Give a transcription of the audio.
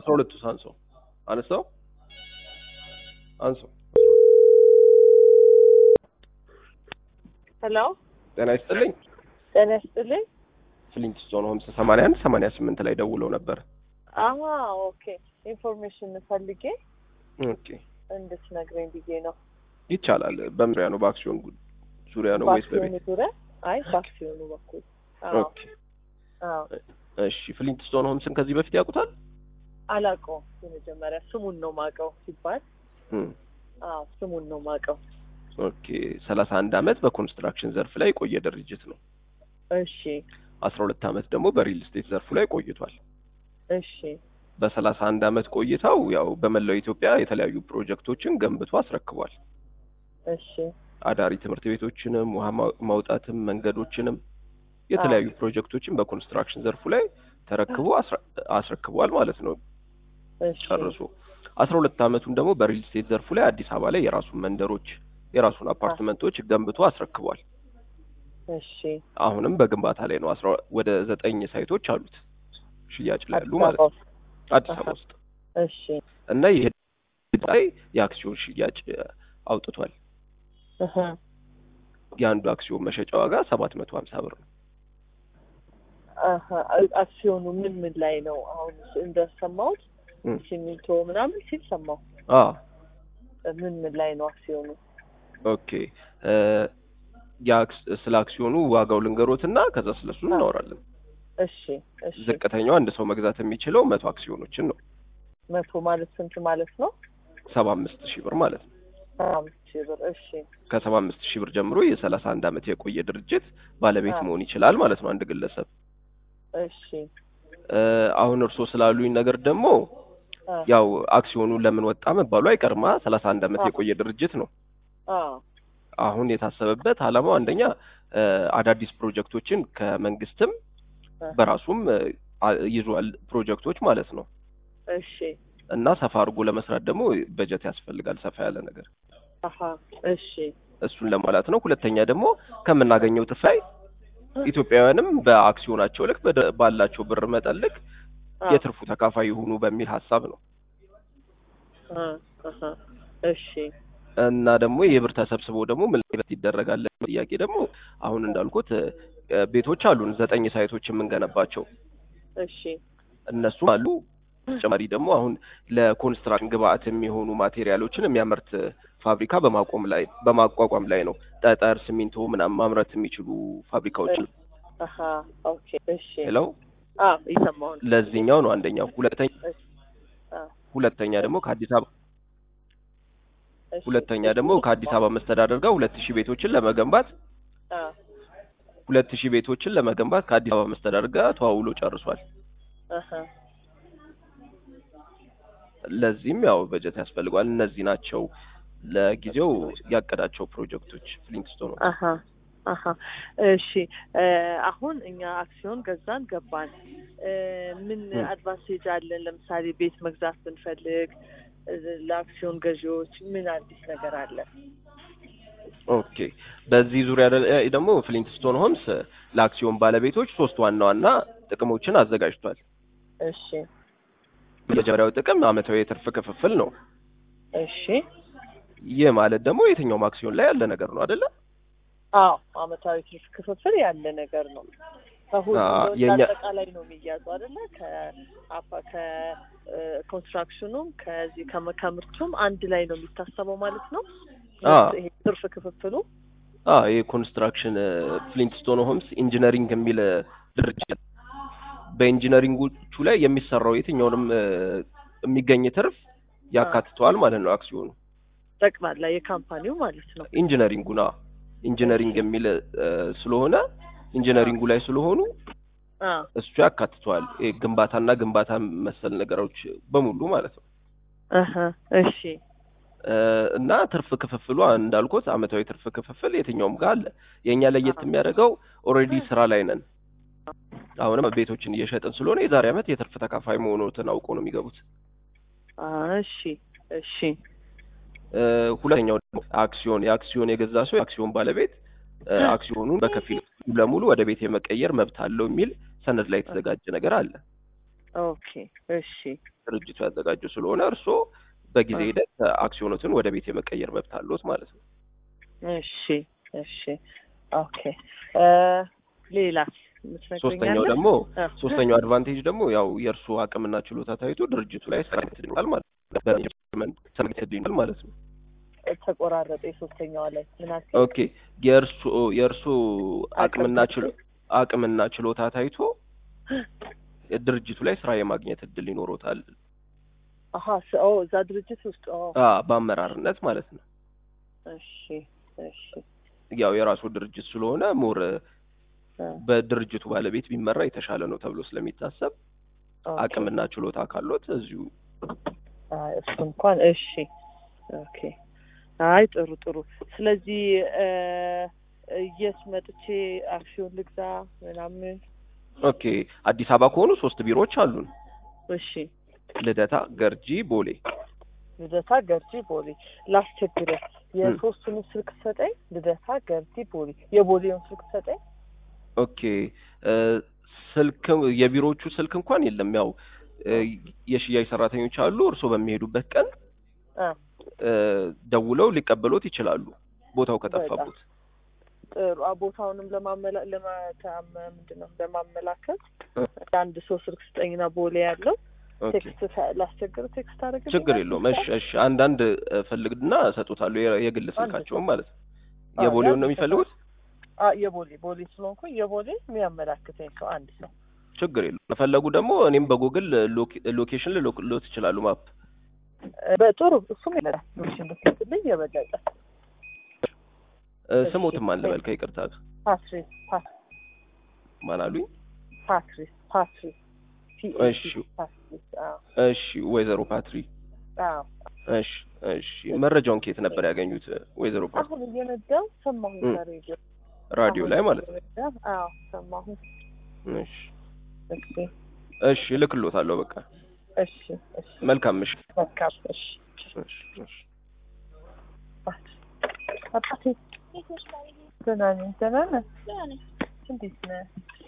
አስራ ሁለቱ አንሰው አነሳው አንሰው ሄሎ ጤና ይስጥልኝ ጤና ይስጥልኝ። ፍሊንትስቶን ሆምስ ሰማንያ አንድ ሰማንያ ስምንት ላይ ደውለው ነበር አሀ ኦኬ። ኢንፎርሜሽን ፈልጌ ኦኬ እንድትነግረኝ ብዬ ነው። ይቻላል በምን ዙሪያ ነው በአክሲዮን ጉ- ዙሪያ ነው ወይስ በቤት በአክሲዮኑ ዙሪያ? አይ በአክሲዮኑ በኩል አዎ፣ ኦኬ አዎ። እሺ ፍሊንትስቶን ሆምስን ከዚህ በፊት ያውቁታል አላውቀውም። የመጀመሪያ ስሙን ነው ማውቀው ሲባል፣ እም፣ አዎ ስሙን ነው ማውቀው። ኦኬ ሰላሳ አንድ አመት በኮንስትራክሽን ዘርፍ ላይ የቆየ ድርጅት ነው እሺ አስራ ሁለት አመት ደግሞ በሪል ስቴት ዘርፉ ላይ ቆይቷል እሺ በሰላሳ አንድ አመት ቆይታው ያው በመላው ኢትዮጵያ የተለያዩ ፕሮጀክቶችን ገንብቶ አስረክቧል እሺ አዳሪ ትምህርት ቤቶችንም ውሃ ማ- ማውጣትም መንገዶችንም የተለያዩ ፕሮጀክቶችን በኮንስትራክሽን ዘርፉ ላይ ተረክቦ አስረ- አስረክቧል ማለት ነው እሺ ጨርሶ አስራ ሁለት አመቱን ደግሞ በሪል ስቴት ዘርፉ ላይ አዲስ አበባ ላይ የራሱን መንደሮች የራሱን አፓርትመንቶች ገንብቶ አስረክቧል እሺ አሁንም በግንባታ ላይ ነው አስራ ወደ ዘጠኝ ሳይቶች አሉት ሽያጭ ላይ ያሉ አዲስ ማለት አበባ ነው ውስጥ። አዲስ አበባ ውስጥ እሺ እና ይሄ ላይ የአክሲዮን ሽያጭ እ፣ አውጥቷል እህ የአንዱ አክሲዮን መሸጫ ዋጋ ሰባት መቶ ሀምሳ ብር ነው አሀ አክሲዮኑ ምን ምን ላይ ነው? አሁን እንደሰማሁት እም። ሲሚንቶ ምናምን ሲል ሰማሁ። አ ምን ምን ላይ ነው አክሲዮኑ? ኦኬ እ፣ የአክስ- ስለ አክሲዮኑ ዋጋው ልንገሮትና ከዛ ስለሱ እናወራለን እሺ እሺ ዝቅተኛው አንድ ሰው መግዛት የሚችለው መቶ አክሲዮኖችን ነው መቶ ማለት ስንት ማለት ነው? ሰባ አምስት ሺህ ብር ማለት ነው አምስት ሺህ ብር እሺ ከሰባ አምስት ሺህ ብር ጀምሮ የሰላሳ አንድ አመት የቆየ ድርጅት ባለቤት አ። መሆን ይችላል ማለት ነው አንድ ግለሰብ እሺ እ፣ አሁን እርስዎ ስላሉኝ ነገር ደግሞ አ ያው አክሲዮኑ ለምን ወጣ መባሉ አይቀርማ ሰላሳ አንድ አመት አ። የቆየ ድርጅት ነው አ አሁን የታሰበበት አላማው አንደኛ እ፣ አዳዲስ ፕሮጀክቶችን ከመንግስትም አ በራሱም እ፣ አ- ይዟል ፕሮጀክቶች ማለት ነው እሺ እና ሰፋ አድርጎ ለመስራት ደግሞ በጀት ያስፈልጋል ሰፋ ያለ ነገር አሀ እሺ እሱን ለማለት ነው ሁለተኛ ደግሞ ከምናገኘው ትርፍ ላይ ኢትዮጵያውያንም በአክሲዮናቸው ልክ በደ- ባላቸው ብር መጠን ልክ አ የትርፉ ተካፋይ ይሁኑ በሚል ሀሳብ ነው አ አሀ እሺ እና ደግሞ ይህ ብር ተሰብስቦ ደግሞ ምን ላይ ይደረጋል ለሚለው ጥያቄ ደግሞ አሁን እንዳልኩት እ፣ ቤቶች አሉን ዘጠኝ ሳይቶች የምንገነባቸው እሺ እነሱ አሉ ተጨማሪ ደግሞ አሁን ለኮንስትራክሽን ግብአት የሚሆኑ ማቴሪያሎችን የሚያመርት ፋብሪካ በማቆም ላይ በማቋቋም ላይ ነው ጠጠር ሲሚንቶ ምናምን ማምረት የሚችሉ ፋብሪካዎች አሀ ኦኬ እሺ ለው አ እየሰማሁ ነው። ለዚህኛው ነው አንደኛው ሁለተኛ አ ሁለተኛ ደግሞ ከአዲስ አበባ እሺ ሁለተኛ ደግሞ ከአዲስ አበባ መስተዳደር ጋር ሁለት ሺህ ቤቶችን ለመገንባት አ ሁለት ሺህ ቤቶችን ለመገንባት ከአዲስ አበባ መስተዳደር ጋር ተዋውሎ ጨርሷል። አሀ ለዚህም ያው በጀት ያስፈልጓል። እነዚህ ናቸው ለጊዜው ያቀዳቸው ፕሮጀክቶች ፍሊንትስቶን ነው። አሀ አሀ እሺ እ፣ አሁን እኛ አክሲዮን ገዛን ገባን እ፣ ምን እ። አድቫንቴጅ አለን? ለምሳሌ ቤት መግዛት ብንፈልግ እ፣ ለአክሲዮን ገዢዎች ምን አዲስ ነገር አለ? ኦኬ በዚህ ዙሪያ ደ- እ ደግሞ ፍሊንትስቶን ሆምስ ለአክሲዮን ባለቤቶች ሶስት ዋና ዋና ጥቅሞችን አዘጋጅቷል። እሺ የመጀመሪያው ጥቅም አመታዊ የትርፍ ክፍፍል ነው። እሺ ይህ ማለት ደግሞ የትኛውም አክሲዮን ላይ ያለ ነገር ነው አይደለ? አዎ አመታዊ ትርፍ ክፍፍል ያለ ነገር ነው። ከሁሉ አ፣ ወጪ የኛ- አጠቃላይ ነው የሚያዙ አይደለ? ከአፓ ከኮንስትራክሽኑም ከዚህ ከመ- ከምርቱም አንድ ላይ ነው የሚታሰበው ማለት ነው። አ። ይሄ ትርፍ ክፍፍሉ አ የኮንስትራክሽን ፍሊንትስቶን ሆምስ ኢንጂነሪንግ የሚል እ፣ ድርጅት በኢንጂነሪንጎቹ ላይ የሚሰራው የትኛውንም እ፣ የሚገኝ ትርፍ ያካትተዋል ማለት ነው አክሲዮኑ ጠቅላላ የካምፓኒው ማለት ነው። ኢንጂነሪንጉና ኢንጂነሪንግ የሚል እ፣ ስለሆነ ኢንጂነሪንጉ ላይ ስለሆኑ አ እሱ ያካትተዋል ይሄ ግንባታና ግንባታ መሰል ነገሮች በሙሉ ማለት ነው እህ እሺ እ፣ እና ትርፍ ክፍፍሉ እንዳልኩት አመታዊ ትርፍ ክፍፍል የትኛውም ጋር አለ። የእኛ ለየት የሚያደርገው ኦልሬዲ ስራ ላይ ነን። አሁንም ቤቶችን እየሸጥን ስለሆነ የዛሬ አመት የትርፍ ተካፋይ መሆኑትን አውቀው ነው የሚገቡት። አ እሺ እሺ እ፣ ሁለተኛው ደግሞ አክሲዮን የአክሲዮን የገዛ ሰው የአክሲዮን ባለቤት እ፣ አክሲዮኑን በከፊል ሙሉ ለሙሉ ወደ ቤት የመቀየር መብት አለው የሚል ሰነድ ላይ የተዘጋጀ ነገር አለ። ኦኬ እሺ ድርጅቱ ያዘጋጀው ስለሆነ እርስዎ በጊዜ አ። ሂደት አክሲዮኖትን ወደ ቤት የመቀየር መብት አለዎት ማለት ነው። እሺ እሺ ኦኬ እ ሌላስ የምትነግረኝ ሶስተኛው አለ? ደግሞ አ። ሶስተኛው አድቫንቴጅ ደግሞ ያው የእርሱ አቅምና ችሎታ ታይቶ ድርጅቱ ላይ ሰሜት ይኖራል ማለት ነው። በኢንቨስትመንት ሰሜት ይኖራል ማለት ነው። ተቆራረጠ የሶስተኛዋ ላይ ምን አልከኝ? ኦኬ የእርሱ የእርሱ አቅምና አቅም ችሎ አቅምና ችሎታ ታይቶ ድርጅቱ ላይ ስራ የማግኘት እድል ይኖሮታል። አሀ ስ- ኦ እዛ ድርጅት ውስጥ ኦ አ በአመራርነት ማለት ነው። እሺ እሺ ያው የራሱ ድርጅት ስለሆነ ሞር አ፣ በድርጅቱ ባለቤት ቢመራ የተሻለ ነው ተብሎ ስለሚታሰብ ኦኬ። አቅምና ችሎታ ካሎት እዚሁ አይ እሱ እንኳን እሺ ኦኬ አይ ጥሩ ጥሩ ስለዚህ እ የት መጥቼ አክሲዮን ልግዛ ምናምን ኦኬ አዲስ አበባ ከሆኑ ሶስት ቢሮዎች አሉን። እሺ ልደታ፣ ገርጂ፣ ቦሌ። ልደታ ገርጂ ቦሌ ላስቸግርህ የሶስቱንም ስልክ ሰጠኝ ልደታ ገርጂ ቦሌ የቦሌውን ስልክ ሰጠኝ ኦኬ እ ስልክ የቢሮዎቹ ስልክ እንኳን የለም። ያው እ የሽያጭ ሰራተኞች አሉ። እርስዎ በሚሄዱበት ቀን አ እ ደውለው ሊቀበሎት ይችላሉ ቦታው ከጠፋቦት። ጥሩ አ ቦታውንም ለማመላ ለማታም ምንድን ነው ለማመላከት እ አንድ ሰው ስልክ ስጠኝና ቦሌ ያለው ኦኬ ቴክስት ሳ- ላስቸግር ቴክስት አደረግልኝ ችግር የለውም። እሺ እሺ አንዳንድ እ ፈልግና እሰጡታለሁ የ- የግል ስልካቸውን ማለት ነው። አዎ፣ የቦሌውን ነው ያን የሚፈልጉት? አ የቦሌ ቦሌ ስለሆንኩኝ የቦሌ የሚያመላክተኝ ሰው አንድ ሰው ችግር የለውም። ከፈለጉ ደግሞ እኔም በጉግል ሎኬ- ሎኬሽን ልልክልዎት ይችላሉ ማፕ እ በጥሩ እሱም ይላል ብትልኝ የበለጠ እ እሺ። ስሞትም አለ በል ከይቅርታ ጋር ፓትሪስ ፓ- ማን አሉኝ? ፓትሪስ ፓትሪስ እሺ። ፓትሪስ አዎ እሺ ወይዘሮ ፓትሪ አዎ እሺ እሺ መረጃውን ከየት ነበር ያገኙት ወይዘሮ ፓትሪ? አሁን እየነዳሁ ሰማሁኝ እ ሬዲዮ ራዲዮ ላይ ማለት ነው። ነው አዎ ሰማሁኝ እሺ እሺ እሺ እልክልዎታለሁ በቃ እሺ እሺ መልካም ምሽት። መልካም እሺ እሺ እሺ አባቴ ደህና ነኝ ደህና ነህ እንዴት ነህ